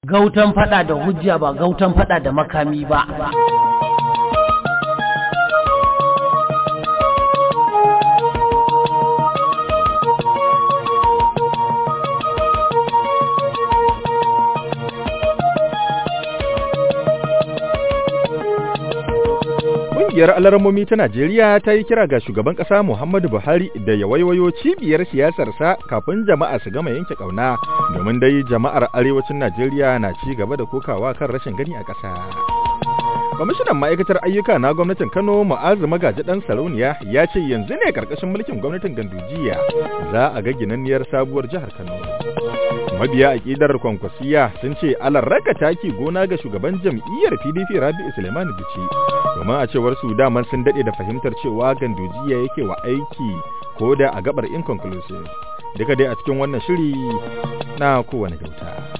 gautan fada da hujja ba gautan fada da makami ba Ƙungiyar alarmomi ta Najeriya ta yi kira ga shugaban ƙasa Muhammadu Buhari da ya waiwayo cibiyar siyasarsa kafin jama'a su gama yanke ƙauna domin dai jama'ar arewacin Najeriya na ci gaba da kokawa kan rashin gani a ƙasa. Kwamishinan ma'aikatar ayyuka na gwamnatin Kano Mu'azu Magaji ɗan Sarauniya ya ce yanzu ne ƙarƙashin mulkin gwamnatin Gandujiya za a ga ginanniyar sabuwar jihar Kano. Mabiya aƙidar kwankwasiya sun ce alarraka taki gona ga shugaban jam'iyyar PDP Rabi'u Suleiman Bichi domin a cewar su daman sun daɗe da fahimtar cewa Gandujiya yake wa aiki ko da a gabar inconclusive. Duka dai a cikin wannan shiri na kowane gauta.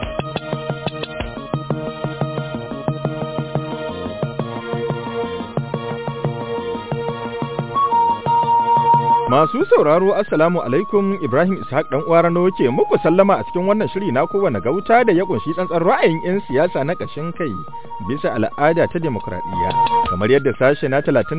Masu sauraro Assalamu alaikum Ibrahim Ishaq dan uwa Rano ke muku sallama a cikin wannan shiri na kowane gauta da ya kunshi tsantsan ra'ayin 'yan siyasa na ƙashin kai bisa al'ada ta demokradiyya kamar yadda sashe na 39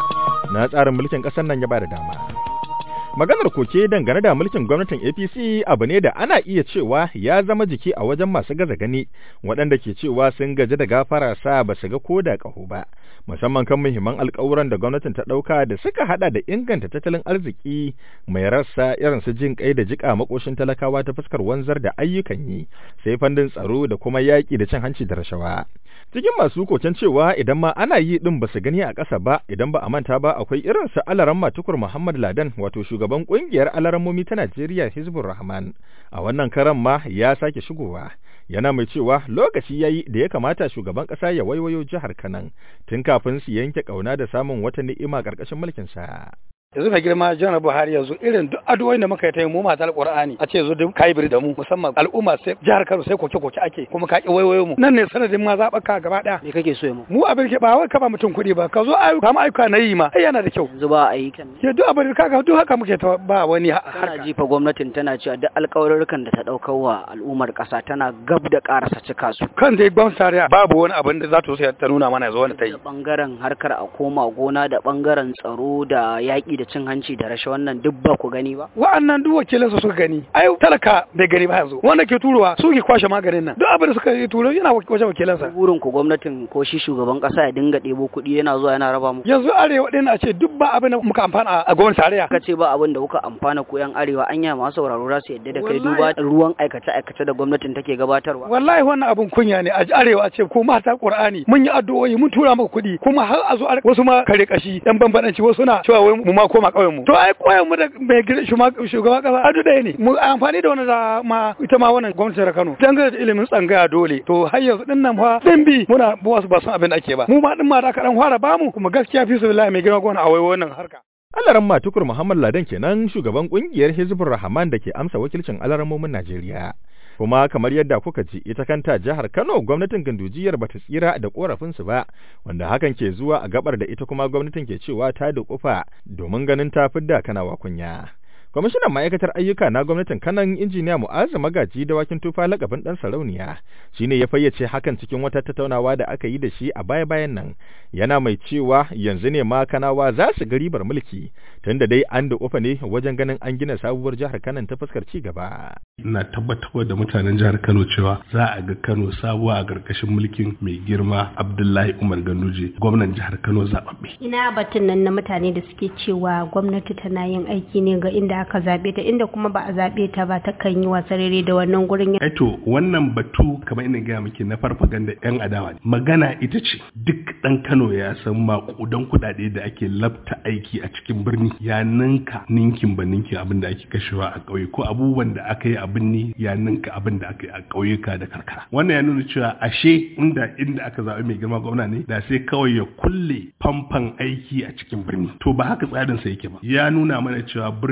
na tsarin mulkin ƙasar nan ya bada dama. Maganar koke dangane da mulkin gwamnatin APC abu ne da ana iya cewa ya zama jiki a wajen masu gaza gani waɗanda ke cewa sun gaji da gafara sa ba su ga koda ƙaho ba. musamman kan muhimman alkawuran da gwamnatin ta ɗauka da suka hada da inganta tattalin arziki mai rassa irin su jin kai da jika makoshin talakawa ta fuskar wanzar da ayyukan yi sai fandin tsaro da kuma yaƙi da cin hanci da rashawa cikin masu koken cewa idan ma ana yi din ba su gani a ƙasa ba idan ba a manta ba akwai irin su alaran matukur muhammad ladan wato shugaban ƙungiyar alarammomi ta najeriya hizbur rahman a wannan karan ma ya sake shigowa yana mai cewa lokaci ya yi da ya kamata shugaban ƙasa ya waiwayo jihar Kanan tun kafin su yanke ƙauna da samun wata ni'ima ƙarƙashin mulkinsa. yanzu mai girma janar buhari yanzu irin duk addu'o'in da muka yi ta yi mu mata alqur'ani a ce yanzu duk kai biri da mu musamman al'umma sai jihar kano sai koke koke ake kuma ka ki waiwayo mu nan ne sanadin ma zaɓaka gaba ɗaya me kake so mu mu abin ke ba wai ka ba mutum kuɗi ba ka zo ayyuka kama ayyuka na yi ma ai yana da kyau yanzu ba ayyukan ke duk abin ka ga duk haka muke ta ba wani kana jifa gwamnatin tana cewa duk alƙawarurrukan da ta ɗaukar wa al'ummar ƙasa tana gab da ƙarasa cika su kan dai gwamnati tarayya babu wani abin da za ta so ta nuna mana yanzu wani ta yi bangaren harkar a koma gona da bangaren tsaro da yaƙi da cin hanci da rashin wannan duk ba ku gani ba wa'annan duk wakilan su suka gani ai talaka bai gani ba yanzu wanda ke turowa su ke kwashe maganin nan duk abin da suka yi turo yana wajen wakilan sa burin ku gwamnatin ko shi shugaban kasa ya dinga ɗebo kuɗi yana zuwa yana raba muku yanzu arewa ɗin a ce duk ba abin da muka amfana a gwamnati tarayya ka ce ba abin da kuka amfana ko yan arewa anya masu sauraro za su yadda da kai duba ruwan aikace aikace da gwamnatin take gabatarwa wallahi wannan abin kunya ne a arewa a ce ko mata qur'ani mun yi addu'o'i mun tura maka kuɗi kuma har a zo wasu ma kare kashi yan bambanci wasu na cewa wai mu ma koma ƙauyen mu to ai koyan mu da mai shugaban kasa adu ɗaya ne mu amfani da wannan da ma ita ma wannan gwamnatin Kano dangane da ilimin tsangaya dole to har yanzu din nan fa din bi muna wasu ba san abin da ake ba mu ma din ma da ka dan fara bamu kuma gaskiya fi su billahi mai girma gona a wai wannan harka Alaran Matukur Muhammad Ladan kenan shugaban kungiyar Hizbur Rahman da ke amsa wakilcin alaramomin Najeriya. kuma kamar yadda kuka ji ita kanta jihar Kano gwamnatin gandujiyar bata tsira da korafinsu ba wanda hakan ke zuwa a gabar da ita kuma gwamnatin ke cewa ta da kufa domin ganin ta fidda kanawa kunya kwamishinan ma'aikatar ayyuka na gwamnatin kanan injiniya mu'azu magaji da wakin tufa lakabin dan sarauniya shine ya fayyace hakan cikin wata tattaunawa da aka yi da shi a baya-bayan nan yana mai cewa yanzu ne ma kanawa za su ga ribar mulki tunda dai an da ufa ne wajen ganin an gina sabuwar jihar kanan ta fuskar ci gaba ina tabbatar da mutanen jihar kano cewa za a ga kano sabuwa a ƙarƙashin mulkin mai girma abdullahi umar ganduje gwamnan jihar kano zaɓaɓɓe ina batun nan na mutane da suke cewa gwamnati tana yin aiki ne ga inda aka zaɓe ta inda kuma ba a zaɓe ta ba ta kan yi wasarere da wannan gurin Eto wannan batu kamar ina gaya miki na farfaganda yan adawa ne. Magana ita ce duk ɗan Kano ya san maƙudan kuɗaɗe da ake labta aiki a cikin birni ya ninka ninkin ba ninkin abin da ake kashewa a ƙauye ko abubuwan da aka yi a birni ya ninka abin da aka yi a ƙauyuka da karkara. Wannan ya nuna cewa ashe inda inda aka zaɓi mai girma gwamna ne da sai kawai ya kulle famfan aiki a cikin birni. To ba haka tsarin sa yake ba. Ya nuna mana cewa birnin nan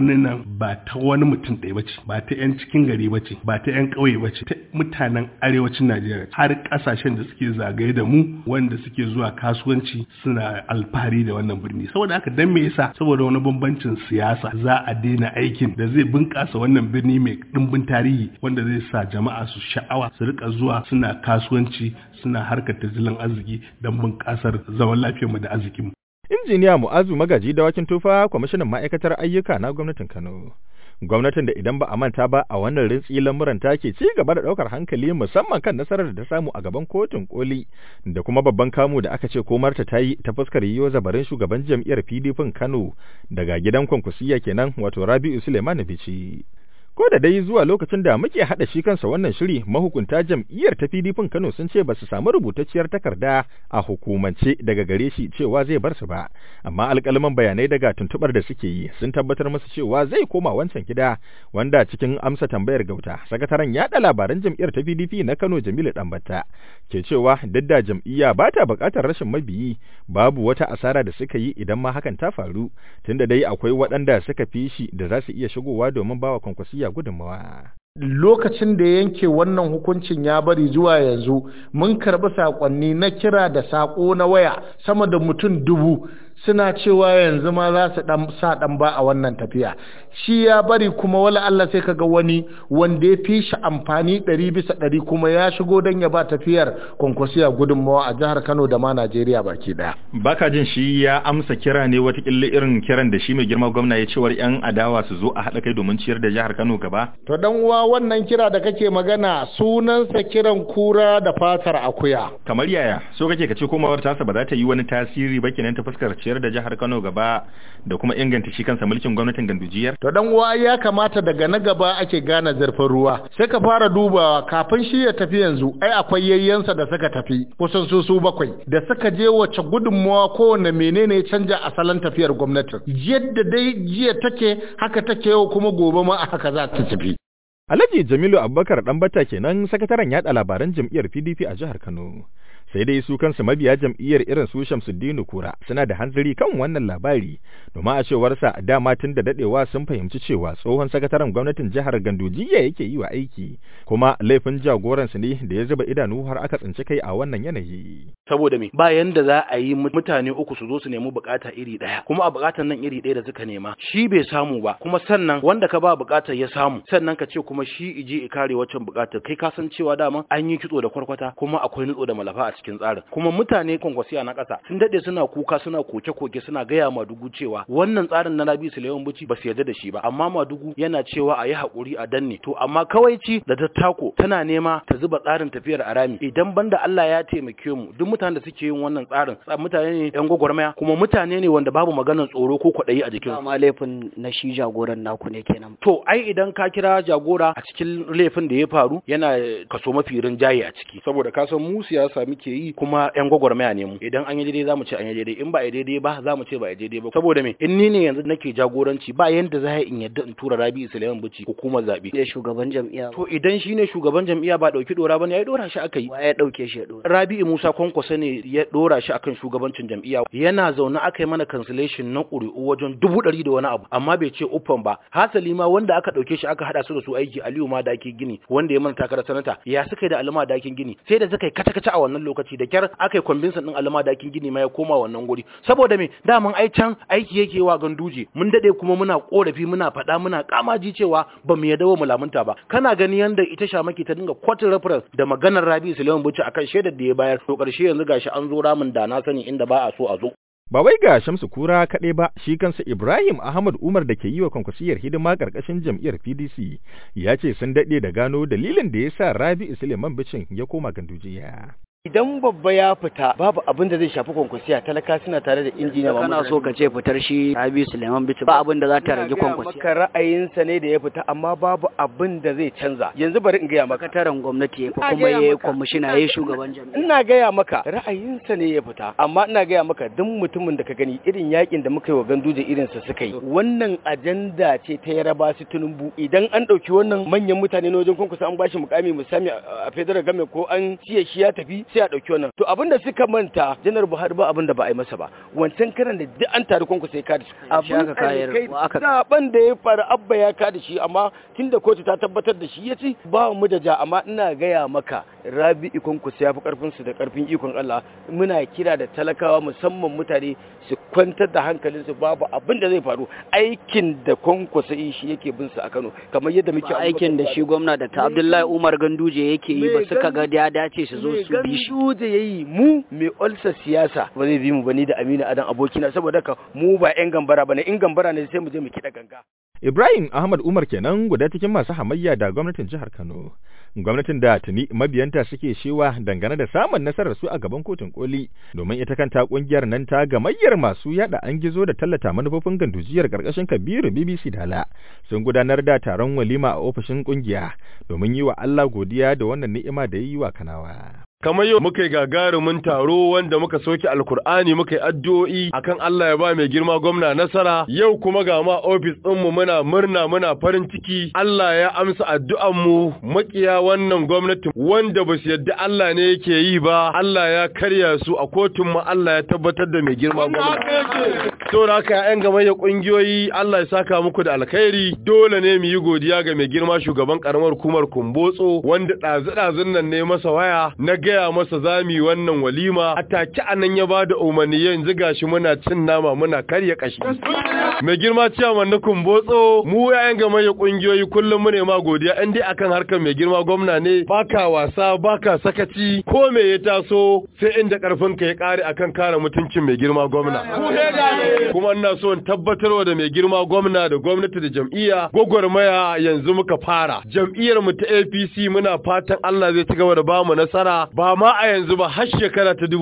ba ta wani mutum ɗaya bace ba ta 'yan cikin gari bace ba ta 'yan ƙauye bace ta mutanen arewacin Najeriya har ƙasashen da suke zagaye da mu wanda suke zuwa kasuwanci suna alfahari da wannan birni saboda haka dan me yasa saboda wani bambancin siyasa za a daina aikin da zai bunƙasa wannan birni mai ɗimbin tarihi wanda zai sa jama'a su sha'awa su rika zuwa suna kasuwanci suna harkar tattalin arziki don bunƙasar zaman lafiyarmu da arzikinmu Injiniya Mu'azu Magaji Dawakin Tufa, kwamishinan ma'aikatar ayyuka na gwamnatin Kano. Gwamnatin da idan ba a manta ba a wannan rintsi lamuran ta ke ci gaba da ɗaukar hankali musamman kan nasarar da ta samu a gaban kotun koli da kuma babban kamu da aka ce komarta ta yi ta fuskar yiwo zabarin shugaban jam'iyyar PDP Kano daga gidan kwankwasiya kenan wato Rabi'u Suleiman Bichi. Ko da dai zuwa lokacin da muke haɗa shi kansa wannan shiri mahukunta jam'iyyar ta PDP Kano sun ce ba su samu rubutacciyar takarda a hukumance daga gare shi cewa zai bar su ba, amma alƙalman bayanai daga tuntuɓar da suke yi sun tabbatar masa cewa zai koma wancan gida wanda cikin amsa tambayar gauta sakataren yaɗa labaran jam'iyyar ta PDP na Kano Jamilu Ɗanbata ke cewa duk da jam'iyya ba ta buƙatar rashin mabiyi babu wata asara da suka yi idan ma hakan ta faru tunda dai akwai waɗanda suka fi shi da za su iya shigowa domin bawa kwankwasiya gudunmawa. lokacin da yanke wannan hukuncin ya bari zuwa yanzu mun karɓi saƙonni na kira da saƙo na waya sama da mutum dubu suna cewa yanzu ma za su dan sa dan ba a wannan tafiya shi ya bari kuma wala Allah sai kaga wani wanda ya fi shi amfani ɗari bisa ɗari kuma ya shigo don ya ba tafiyar kwankwasiya gudunmawa a jihar Kano da ma Najeriya baki ɗaya. Baka jin shi ya amsa kira ne watakila irin kiran da shi mai girma gwamna ya cewar 'yan adawa su zo a haɗa kai domin ciyar da jihar Kano gaba? To dan uwa wannan kira da kake magana sunansa kiran kura da fatar akuya. Kamar yaya so kake ka ce komawar tasa ba za ta yi wani tasiri ba kenan ta fuskar ciyar da jihar Kano gaba da kuma inganta shi kansa mulkin gwamnatin gandujiyar? To dan uwa ya kamata daga na gaba ake gane zurfin ruwa. Sai ka fara dubawa kafin shi ya tafi yanzu ai akwai yayyansa da suka tafi kusan su su bakwai da suka je wace gudunmawa kowane menene canja asalin tafiyar gwamnatin. Yadda dai jiya take haka take yau kuma gobe ma a haka za ta tafi. Alhaji Jamilu Abubakar Ɗanbata kenan sakataren yaɗa labaran jam'iyyar PDP a jihar Kano. sai dai su kansu mabiya jam'iyyar irin su Shamsuddin Kura suna da hanzari kan wannan labari domin a cewar sa dama tun da dadewa sun fahimci cewa tsohon sakataren gwamnatin jihar Gandujiya yake yi wa aiki kuma laifin jagoran su ne da ya zuba idanu har aka tsinci kai a wannan yanayi saboda me ba yanda za a yi mutane uku su zo su nemi bukata iri daya kuma a bukatan nan iri daya da suka nema shi bai samu ba kuma sannan wanda ka ba bukatar ya samu sannan ka ce kuma shi ije i kare waccan bukatar kai ka san cewa dama an yi kitso da kwarkwata kuma akwai nutso da malafa a cikin tsarin kuma mutane kwankwasiya na ƙasa sun dade suna kuka suna koke-koke suna gaya madugu cewa wannan tsarin na Rabi Suleiman Buci ba su yarda da shi ba amma madugu yana cewa a yi haƙuri a danne to amma kawai ci da tattako tana nema ta zuba tsarin tafiyar arami idan banda Allah ya taimake mu duk mutanen da suke yin wannan tsarin mutane ne yan gwagwarmaya kuma mutane ne wanda babu maganar tsoro ko kwaɗayi a jikin amma laifin na shi jagoran naku ne kenan to ai idan ka kira jagora a cikin laifin da ya faru yana kaso mafi rinjaye a ciki saboda ka san mu siyasa muke yi kuma yan gwagwarmaya ne mu idan an yi daidai zamu ce an yi daidai in ba a yi daidai ba zamu ce ba a yi daidai ba saboda me in ni ne yanzu nake jagoranci ba yanda za in yadda in tura Rabi Sulaiman Bichi hukumar zabe ya shugaban jam'iyya to idan shine shugaban jam'iyya ba dauki dora bane ya dora shi aka yi wa ya dauke shi ya dora Rabi Musa Kwankwasa ne ya dora shi akan shugabancin jam'iyya yana zaune aka yi mana cancellation na ƙuri'u wajen dubu ɗari da wani abu amma bai ce uffan ba hasali ma wanda aka dauke shi aka hada su da su aiki Aliyu ma daki gini wanda ya mana takarar sanata ya suka yi da alama dakin gini sai da suka yi kata-kata a wannan lokaci da kyar aka yi kwambinsan din alama dakin gini ma ya koma wannan guri saboda me daman ai can aiki yake wa ganduje mun dade kuma muna korafi muna faɗa muna kamaji cewa ba mu yadda mu lamunta ba kana gani yanda ita shamaki ta dinga kwatin reference da maganar Rabi Suleiman Bauchi akan shaidar da ya bayar to karshe yanzu gashi an zo ramin da na sani inda ba a so a zo Ba wai ga Shamsu Kura kaɗai ba, shi kansa Ibrahim Ahmad Umar da ke yi wa kwankwasiyar hidima ƙarƙashin jam'iyyar PDC ya ce sun daɗe da gano dalilin da ya sa Rabi Suleiman Bicin ya koma gandujiya. idan babba ya fita babu abin da zai shafi kwankwasiya talaka suna tare da injiniya kana so ka ce fitar shi Rabi Suleiman Bichi ba abin da za ta rage kwankwasiya maka ra'ayinsa ne da ya fita amma babu abin da zai canza yanzu bari in gaya maka sakataren gwamnati ya kuma ya yi kwamishina ya yi shugaban jami'a ina gaya maka ra'ayinsa ne ya fita amma ina gaya maka duk mutumin da ka gani irin yakin da muka yi wa ganduje irin sa suka yi wannan ajanda ce ta yaraba su tunumbu idan an ɗauki wannan manyan mutane na wajen kwankwasa an bashi mukami musami a federal game ko an ciye shi ya tafi sai a ɗauki wannan to abin da suka manta janar buhari ba abin da ba a yi masa ba wancan karan da duk an tare kwanku sai ka da shi Shi aka kayar, alkai wa aka- zaben da ya faru abba ya ka da shi amma tun da kotu ta tabbatar da shi ya ci ba mu da ja amma ina gaya maka rabi ikon ku ya fi karfin su da karfin ikon Allah muna kira da talakawa musamman mutane su kwantar da hankalinsu babu abin da zai faru aikin da kwankwasa yi shi yake bin su a Kano kamar yadda muke ba aikin da shi gwamna da ta Abdullahi Umar Ganduje yake yi ba suka ga ya dace su zo su bi shi Ganduje yayi mu mai olsa siyasa ba zai bi mu bani da Aminu Adan abokina saboda haka mu ba yan gambara bane in gambara ne sai mu je mu kiɗa ganga Ibrahim Ahmad Umar kenan guda cikin masu hamayya da gwamnatin jihar Kano. Gwamnatin da tuni mabiyanta suke shewa dangane da samun nasarar su a gaban kotun koli domin ita kanta kungiyar nan ta gamayyar masu yada an gizo da tallata manufofin gandujiyar karkashin Kabiru BBC Dala sun gudanar da taron walima a ofishin kungiya domin yi wa Allah godiya da wannan ni'ima da yi wa Kanawa. kamar yau muka yi gagarumin taro wanda muka soke alkur'ani muka yi addu'o'i akan Allah ya ba mai girma gwamna nasara yau kuma ga ma ofis ɗinmu muna murna muna farin ciki Allah ya amsa addu'an mu makiya wannan gwamnati wanda ba su yadda Allah ne yake yi ba Allah ya karya su a kotun mu Allah ya tabbatar da mai girma gwamna saboda haka ƴan gamayya kungiyoyi Allah ya saka muku da alkhairi dole ne mu yi godiya ga mai girma shugaban karamar hukumar Kumbotso wanda ɗazu-ɗazun nan ne masa waya na gaya masa zami wannan walima a take anan ya ba da umarni yanzu gashi muna cin nama muna karya kashi mai girma ciyaman na Kumbotso mu yayan gamayya kungiyoyi kullum mu ne ma godiya in dai akan harkar mai girma gwamna ne baka wasa baka sakaci ko me ya taso sai inda karfin ka ya kare akan kare mutuncin mai girma gwamna kuma ina so in tabbatarwa da mai girma gwamna da gwamnati da jam'iyya gwagwarmaya yanzu muka fara jam'iyyar mu ta APC muna fatan Allah zai ci gaba da bamu nasara ba ma a yanzu ba har shekara ta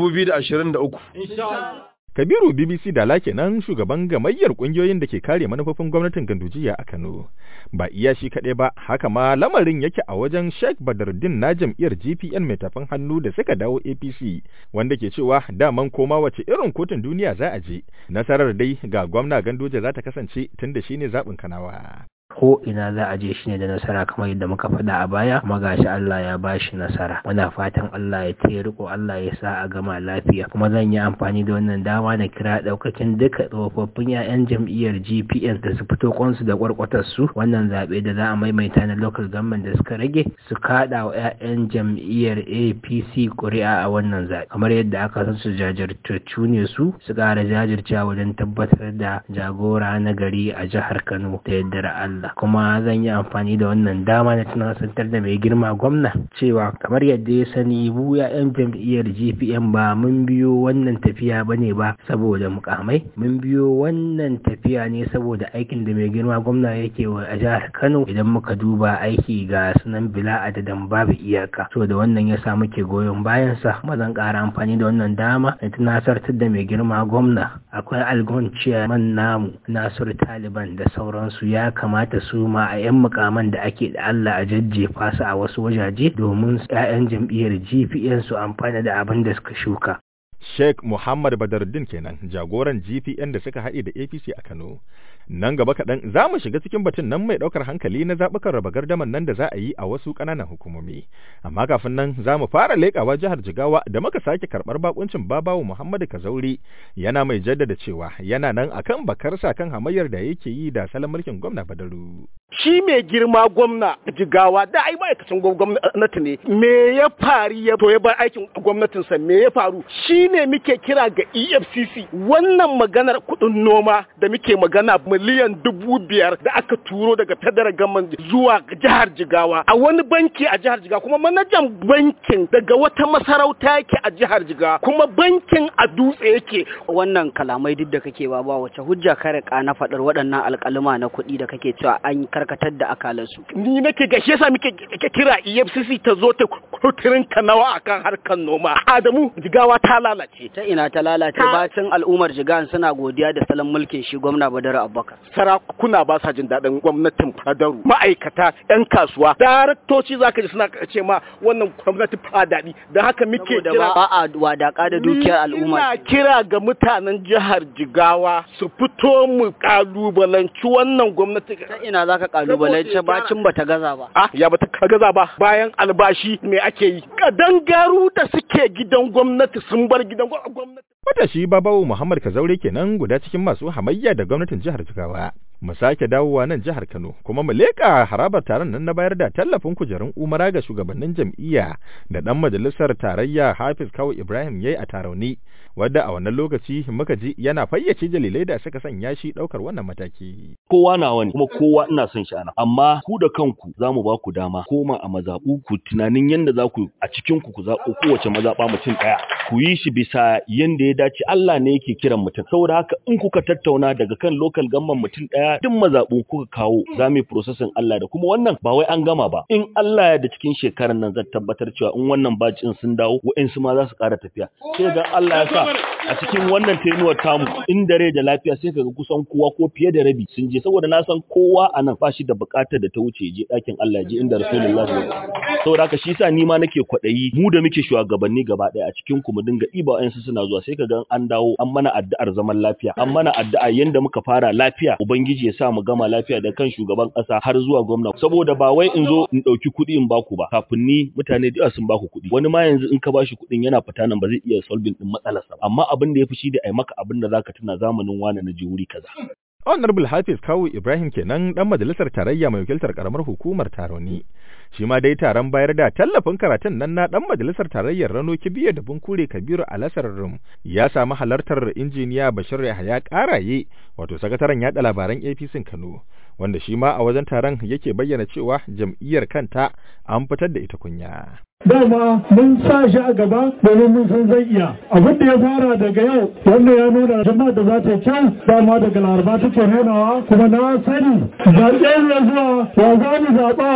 2023 Kabiru BBC Dala kenan shugaban gamayyar kungiyoyin da ke kare manufofin gwamnatin Gandujiya a Kano. Ba iya shi kaɗai ba, haka ma lamarin yake a wajen Sheikh Badruddin na jam'iyyar GPN mai tafin hannu da suka dawo APC, wanda ke cewa daman koma wace irin kotun duniya za a je. Nasarar dai ga gwamna Ganduje za ta kasance tunda shine zaɓin Kanawa. ko ina za a je shi ne da nasara kamar yadda muka faɗa a baya kuma gashi Allah ya ba shi nasara muna fatan Allah ya taya riko Allah ya sa a gama lafiya kuma zan yi amfani da wannan dama na kira ɗaukakin duka tsofaffin 'ya'yan jam'iyyar GPS da su fito kwansu da kwarkwatar su wannan zaɓe da za a maimaita na local government da suka rage su kaɗa wa 'ya'yan jam'iyyar APC ƙuri'a a wannan zaɓe kamar yadda aka san su jajirtattu ne su su ƙara jajircewa wajen tabbatar da jagora na gari a jihar Kano da yardar Allah Allah kuma zan yi amfani da wannan dama na tunasantar da mai girma gwamna cewa kamar yadda ya sani mu ya'yan jam'iyyar GPM ba mun biyo wannan tafiya bane ba saboda mukamai mun biyo wannan tafiya ne saboda aikin da mai girma gwamna yake wa a jihar Kano idan muka duba aiki ga sunan bila adadin babu iyaka so da wannan ya sa muke goyon bayan sa kuma zan ƙara amfani da wannan dama na tunasartar da mai girma gwamna akwai algon ciyaman namu Nasiru Taliban da sauransu ya kamata kamata su ma a 'yan mukaman da ake da Allah a jajjefa su a wasu wajaje domin 'ya'yan jam'iyyar GPN su amfana da abin da suka shuka. Sheikh Muhammad Badaruddin kenan jagoran GPN da suka haɗe da APC a Kano. Nan gaba kaɗan za mu shiga cikin batun nan mai ɗaukar hankali na zaɓukan raba gardaman nan da za a yi a wasu ƙananan hukumomi. Amma kafin nan za mu fara leƙawa jihar Jigawa da muka sake karɓar bakuncin babawu Muhammadu Kazauri yana mai jaddada cewa yana nan akan bakarsa kan hamayyar da yake yi da salon mulkin gwamna Badaru. Shi mai girma gwamna Jigawa da ai ma'aikacin gwamnati ne me ya fari ya to ya bar aikin gwamnatinsa me ya faru shi ne muke kira ga EFCC wannan maganar kuɗin noma da muke magana miliyan dubu biyar da aka turo daga federal government zuwa jihar Jigawa a wani banki a jihar Jigawa kuma manajan bankin daga wata masarauta yake a jihar Jigawa kuma bankin a dutse yake wannan kalamai duk da kake ba ba wace hujja ka rika na faɗar waɗannan alƙaluma na kuɗi da kake cewa an karkatar da akalansu ni nake ga shi yasa muke kira EFCC ta zo ta kuturin kanawa akan harkar noma Adamu Jigawa ta lalace ta ina ta lalace bacin al'ummar jigan suna godiya da salon mulkin shi gwamna Badar Abba Abubakar sarakuna ba sa jin daɗin gwamnatin fadaru ma'aikata yan kasuwa daraktoci zaka ji suna ce ma wannan gwamnati fa daɗi da haka muke Saboda kira ba a wadaka da dukiyar al'umma ina kira ga mutanen jihar Jigawa su fito mu kalubalanci wannan gwamnati ta ina zaka kalubalance bacin bata gaza ba ah ya bata gaza ba bayan albashi me ake yi kadangaru da suke gidan gwamnati sun bar gidan gwamnati Matashi Babawo Muhammad Kazaure kenan guda cikin masu hamayya da gwamnatin jihar Jigawa. Mu sake dawowa nan jihar Kano kuma mu leƙa harabar taron nan na bayar da tallafin kujerun umara ga shugabannin jam'iyya da ɗan majalisar tarayya Hafiz Kawu Ibrahim yayi a Tarauni wadda a wannan lokaci muka ji yana fayyace dalilai da suka sanya shi ɗaukar wannan mataki. kowa nawa ne kuma kowa ina son shi ana amma ku da kanku za mu ba ku dama koma a mazaɓu ku tunanin yadda za ku a cikin ku ku zaɓo kowace mazaɓa mutum ɗaya ku yi shi bisa yadda ya dace Allah ne yake kiran mutum saboda haka in kuka tattauna daga kan local gamman mutum ɗaya duk mazaɓu kuka kawo za mu yi processing Allah da kuma wannan ba wai an gama ba in Allah ya da cikin shekarar nan zan tabbatar cewa in wannan bacin sun dawo wa'insu ma za su ƙara tafiya sai ga Allah ya sa a cikin wannan tenuwar tamu in dare da lafiya sai kaga kusan kowa ko fiye da rabi sun je saboda na san kowa a nan ba shi da bukatar da ta wuce je ɗakin Allah je inda Rasulullah ya saboda haka shi yasa ni ma nake kwaɗayi mu da muke shugabanni gaba ɗaya a cikin ku mu dinga ɗiba wa'ansu suna zuwa sai kaga an dawo an mana addu'ar zaman lafiya an mana addu'a yanda muka fara lafiya ubangiji ya sa mu gama lafiya da kan shugaban ƙasa har zuwa gwamna saboda ba wai in zo in ɗauki kuɗi in baku ba kafin ni mutane da yawa sun baku kuɗi wani ma yanzu in ka bashi kuɗin yana fita nan ba zai iya solving din matsalarsa ba amma abin da ya fi shi da ai maka abin da zaka tuna zamanin wani na je wuri kaza Honorable Hafiz Kawu Ibrahim kenan dan majalisar tarayya mai wakiltar karamar hukumar Taroni. Shi ma dai taron bayar da tallafin karatun nan na dan majalisar tarayyar Rano Kibiya da Bunkure Kabiru Alasar Rum ya samu halartar injiniya Bashir Yahaya Karaye wato sakataren yada labaran APC Kano wanda shi ma a wajen taron yake bayyana cewa jam'iyyar kanta an fitar da ita kunya. dama mun sa shi a gaba domin mun san zai iya abin da ya fara daga yau wanda ya nuna jama'a da za ta yi kyau dama daga laraba take nunawa kuma na sani zaɓe ne zuwa wa za mu zaɓa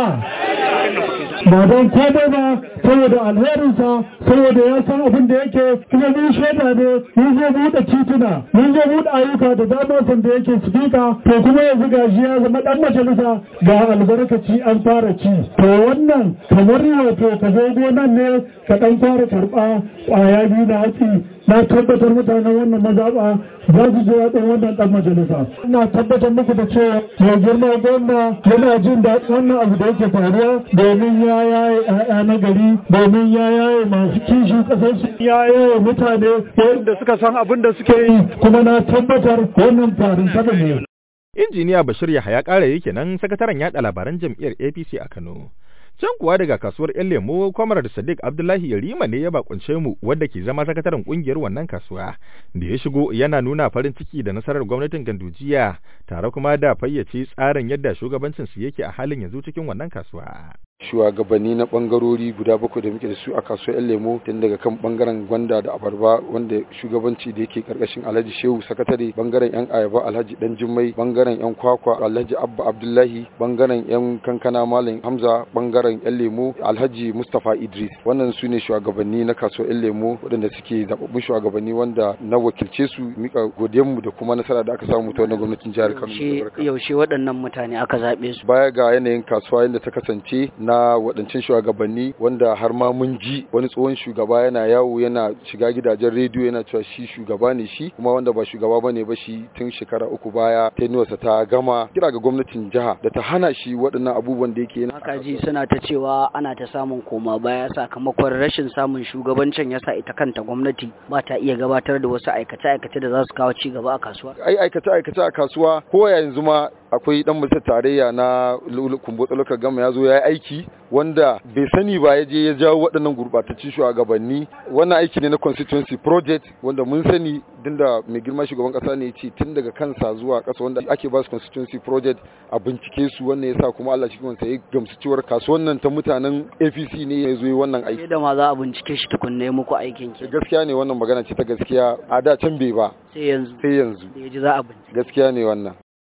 ba don komai ba saboda alherinsa saboda ya san abin da yake kuma mun shaida ne mun zo buɗe tituna mun zo buɗe ayyuka da dama sanda yake sifika to kuma yanzu gashi ya zama ɗan majalisa ga albarkaci an fara ci to wannan kamar wato ka zo gonan ne ka ɗan fara karɓa ƙwaya biyu na hatsi na tabbatar mutanen wannan mazaɓa za su ji daɗin wannan ɗan majalisa ina tabbatar muku da cewa mai girma gwamna yana jin daɗin wannan abu da yake faruwa domin ya yaye ‘ya'ya na gari domin ya yaye masu kishin ƙasarsu ya yaye mutane wanda suka san abin da suke yi kuma na tabbatar wannan farin saba ne. Injiniya Bashir Yahaya ƙara yake nan sakataren yaɗa labaran jam'iyyar APC a Kano. Can kuwa daga kasuwar ‘yan lemo, Kwamar Sadiq Abdullahi Yarima ne ya bakunce mu wadda ke zama sakataren kungiyar wannan kasuwa, da ya shigo yana nuna farin ciki da nasarar gwamnatin Gandujiya, tare kuma da fayyace tsarin yadda shugabancinsu yake a halin yanzu cikin wannan kasuwa. shugabanni na bangarori guda bakwai da muke da su a kasuwar yan lemo tun daga kan bangaren gwanda da abarba wanda shugabanci da yake karkashin alhaji shehu sakatare bangaren yan ayaba alhaji dan jummai bangaren yan kwakwa alhaji abba abdullahi bangaren yan kankana malam hamza bangaren yan lemo alhaji mustapha idris wannan su ne shugabanni na kasuwar yan lemo waɗanda suke zababbun shugabanni wanda na wakilce su mika godiyanmu da kuma nasara da aka samu ta wannan gwamnatin jihar kano yaushe waɗannan mutane aka zaɓe su baya ga yanayin kasuwa yadda ta kasance na waɗancan shugabanni wanda har ma mun ji wani tsohon shugaba yana yawo yana shiga gidajen rediyo yana cewa shi shugaba ne shi kuma wanda ba shugaba bane ba shi tun shekara uku baya tenuwarsa ta gama kira ga gwamnatin jiha da ta hana shi waɗannan abubuwan da yake haka ji suna ta cewa ana ta samun koma baya sakamakon rashin samun shugabancin yasa ita kanta gwamnati ba ta iya gabatar da wasu aikace-aikace da za su kawo ci gaba a kasuwa ai aikace-aikace a kasuwa ko yanzu ma akwai dan majalisar tarayya na kumbo tsalokar gama ya zo ya yi aiki wanda bai sani ba ya je ya jawo waɗannan gurɓataccen shugabanni wannan aiki ne na constituency project wanda mun sani din da mai girma shugaban ƙasa ne ce tun daga kansa zuwa ƙasa wanda ake ba su constituency project a bincike su wannan yasa kuma Allah shi kansa ya gamsu cewar kasuwan nan ta mutanen APC ne ya zo yi wannan aiki da ma za a bincike shi tukunne muku aikin ki gaskiya ne wannan magana ce ta gaskiya a da can bai ba sai yanzu sai yanzu ya ji za a bincike gaskiya ne wannan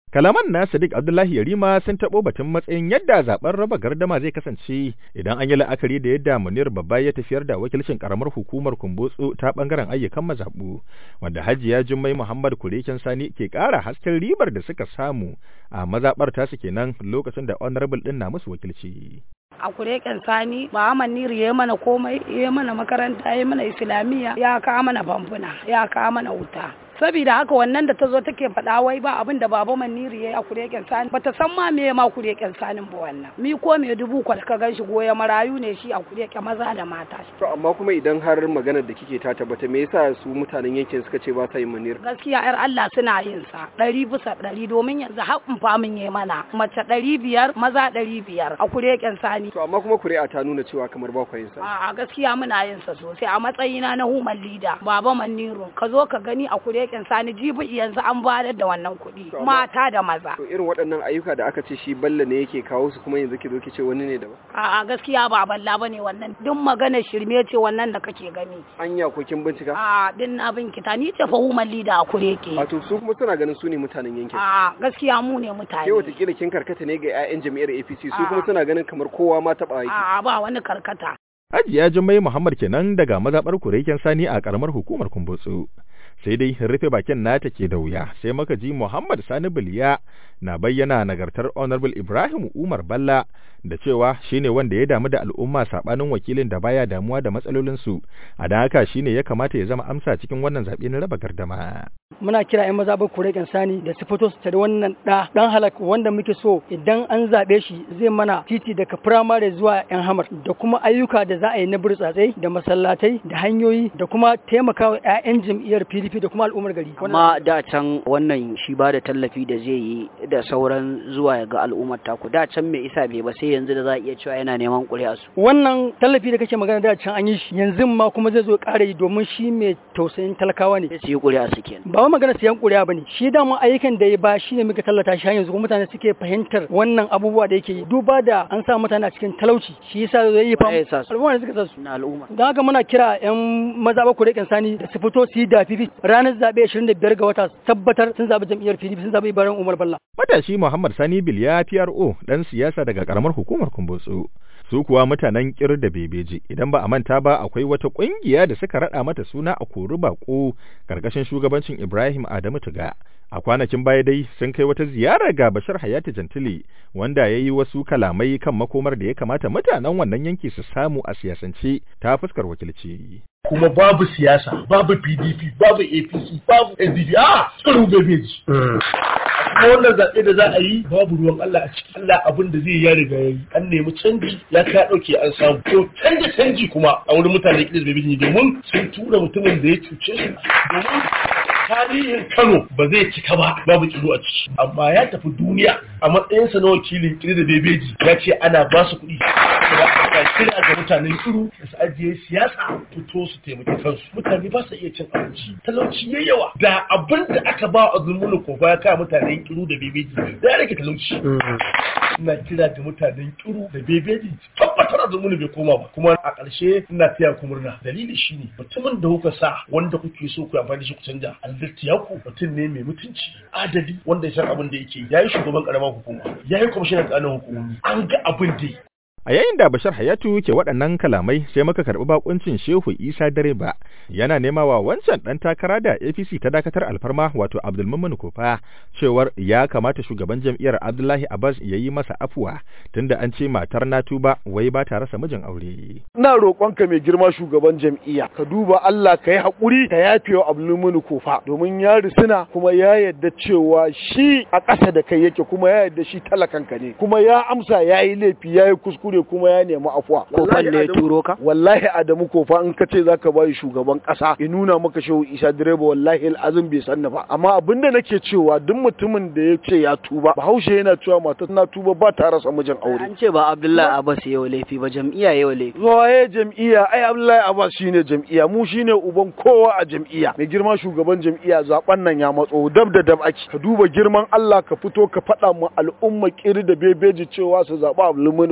Kalaman na Sadiq Abdullahi Yarima sun taɓo batun matsayin yadda zaben raba gardama zai kasance idan an yi la'akari da yadda Munir Babba ya tafiyar da wakilcin karamar hukumar Kumbotso ta bangaren ayyukan mazaɓu wanda Hajiya Jummai Muhammad Kureken Sani ke ƙara hasken ribar da suka samu a mazaɓar tasu kenan lokacin da honorable ɗin na musu wakilci. a kureken sani ba maniri ya mana komai ya mana makaranta ya mana islamiyya ya kawo mana famfuna ya kawo mana wuta saboda haka wannan da ta zo take faɗa wai ba abin da baba maniri ya yi a kureken sani bata san ma me ma kureken sanin ba wannan mi ko me dubu kwal ka gan shi goya marayu ne shi a kureke maza da mata to amma kuma idan har maganar da kike ta tabbata me yasa su mutanen yankin suka ce ba sa yin manir gaskiya yar Allah suna yin sa ɗari bisa ɗari domin yanzu haƙin famin ya mana mace ɗari biyar maza ɗari biyar a kureken sani to amma kuma kuri'a ta nuna cewa kamar ba yin sa a gaskiya muna yin sa sosai a matsayina na human leader baba maniru ka zo ka gani a kureken sani jibi yanzu an bayar da wannan kuɗi mata da maza to irin waɗannan ayyuka da aka ce shi balla ne yake kawo su kuma yanzu ki zo ki ce wani ne daban a gaskiya ba balla bane wannan duk maganar shirme ce wannan da kake gani anya ko kin bincika a din na binkita ni ce fa human leader a kureke wato su kuma suna ganin su ne mutanen yankin a gaskiya mu ne mutane ke wata kila kin karkata ne ga 'ya'yan jami'ar APC su kuma suna ganin kamar kowa ma taɓa aiki a ba wani karkata Hajiya Jummai Muhammad kenan daga mazaɓar kureken sani a ƙaramar hukumar Kumbotso. sai dai rufe bakin nata ke da wuya sai muka ji Muhammad Sani Biliya na bayyana nagartar Honorable Ibrahim Umar Balla da cewa shine wanda ya damu da al'umma sabanin wakilin da baya damuwa da matsalolinsu a dan haka shine ya kamata ya zama amsa cikin wannan zaɓe na raba gardama. Muna kira 'yan maza kure sani da su fito su tare wannan ɗa ɗan halak wanda muke so idan an zaɓe shi zai mana titi daga firamare zuwa 'yan hamar da kuma ayyuka da za a yi na burtsatsai da masallatai da hanyoyi da kuma taimakawa 'ya'yan jam'iyyar PDP da kuma al'ummar gari. Amma da can wannan shi ba da tallafi da zai yi da sauran zuwa ga al'ummar taku da can mai isa bai ba sai yanzu da za a iya cewa yana neman ƙuri'a su. Wannan tallafi da kake magana da can an yi shi yanzu ma kuma zai zo ƙara yi domin shi mai tausayin talakawa ne. Sai su yi ƙuri'a su kenan. Ba wai magana siyan ƙuri'a bane shi dama ayyukan da ya ba shi ne muka tallata shi yanzu kuma mutane suke fahimtar wannan abubuwa da yake yi duba da an sa mutane a cikin talauci shi yasa zai yi fam. Al'umma ne suka sa su. Na al'umma. Don haka muna kira 'yan maza ba ƙuri'an sani da su fito su yi da fifi ranar zaɓe 25 ga wata tabbatar sun zaɓi jam'iyyar PDP sun zaɓi Ibrahim Umar Balla. Matashi Muhammad Sani Biliya PRO dan siyasa daga karamar hukumar Kumbotso. Su kuwa mutanen kir da bebeji idan ba a manta ba akwai wata kungiya da suka rada mata suna a kori bako karkashin shugabancin Ibrahim Adamu Tuga. A kwanakin baya dai sun kai wata ziyara ga Bashir Hayati Jantili wanda ya yi wasu kalamai kan makomar da ya kamata mutanen wannan yanki su samu a siyasance ta fuskar wakilci. kuma babu siyasa babu pdp babu apc babu sdp a tsaro bebeji kuma wannan zaɓe da za a yi babu ruwan allah a ciki allah abin da zai ya riga ya yi an nemi canji ya ka ɗauke an samu to canja canji kuma a wurin mutane kiɗis bebeji domin sun tura mutumin da ya cuce su domin tarihin Kano ba zai cika ba babu kilo a ciki amma ya tafi duniya a matsayinsa na wakilin kiri da bebeji ya ce ana ba su kuɗi da kira ga mutanen kiru da su ajiye siyasa fito su taimaki kansu mutane ba su iya cin abinci talauci ya yawa da abin da aka ba a zulmulu ko ya kaya mutanen kiru da bebeji da ya rage talauci ina kira ga mutanen kiru da bebeji tabbatar a zulmulu bai koma ba kuma a ƙarshe ina taya ku murna dalili shine mutumin da kuka sa wanda kuke so ku amfani da shi ku canja Albertiyaku mutum ne mai mutunci adali wanda ya san abin da yake yayi shugaban karamar hukuma yayi kwamishinan ƙananan hukumomi an ga abin da A yayin da Bashar Hayatu ke waɗannan kalamai sai muka karɓi bakuncin Shehu Isa Direba yana nema wa wancan ɗan takara da APC ta dakatar alfarma wato Abdulmumin Kofa cewar ya kamata shugaban jam'iyyar Abdullahi Abbas ya yi masa afuwa tunda an ce matar Natuba wai ba ta rasa mijin aure. Ina roƙonka mai girma shugaban jam'iyya ka duba Allah ka yi haƙuri ka yafe wa Abdulmumin Kofa domin ya risina kuma ya yarda cewa shi a ƙasa da kai yake kuma ya yarda shi talakanka ne kuma ya amsa ya yi laifi ya yi kuskure kuskure kuma ya nemi afuwa. Kofan ne turo ka? Wallahi Adamu kofa in ka ce zaka bayi shugaban kasa ya nuna maka shehu Isa direba wallahi azum bai san ba. Amma abinda nake cewa duk mutumin da ya ce ya tuba Bahaushe yana cewa mata na tuba ba ta rasa mijin aure. An ce ba Abdullahi Abbas yau laifi ba jam'iyya yau laifi. Waye jam'iyya ai Abdullahi Abbas shine jam'iyya mu shine uban kowa a jam'iyya. Mai girma shugaban jam'iyya zaben nan ya matso dab da dab ake. Ka duba girman Allah ka fito ka faɗa mu al'umma kiri da bebeji cewa su zaɓa Abdulmuni kofa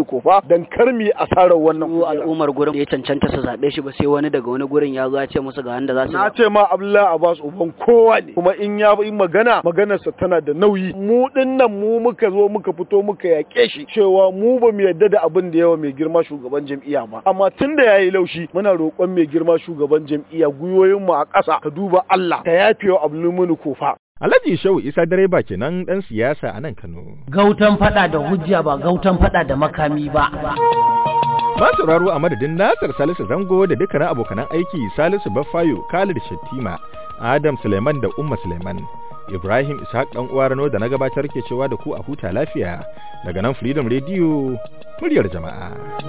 dan kar mu yi asarar wannan su al'ummar gurin da ya cancanta su zaɓe shi ba sai wani daga wani gurin ya zo ya ce musu ga wanda za su na ce ma Abdullahi Abbas uban kowa ne kuma in ya yi magana maganarsa tana da nauyi mu dinnan mu muka zo muka fito muka yaƙe shi cewa mu ba mu yarda da abin da yawa mai girma shugaban jam'iyya ba amma tun da yayi laushi muna roƙon mai girma shugaban jam'iyya gwiwoyin mu a ƙasa ka duba Allah ka yafe wa Abdulmuni kofa Alhaji Shehu Isa direba kenan dan siyasa a nan Kano. Gautan fada da hujja ba gautan fada da makami ba. Ba sauraro a madadin Nasir Salisu Zango da dukkanin abokanan aiki Salisu Baffayo, Khalid Shattima, Adam Suleiman da Umma Suleiman. Ibrahim Ishaq dan uwa Rano da na gabatar ke cewa da ku a huta lafiya daga nan Freedom Radio muryar jama'a.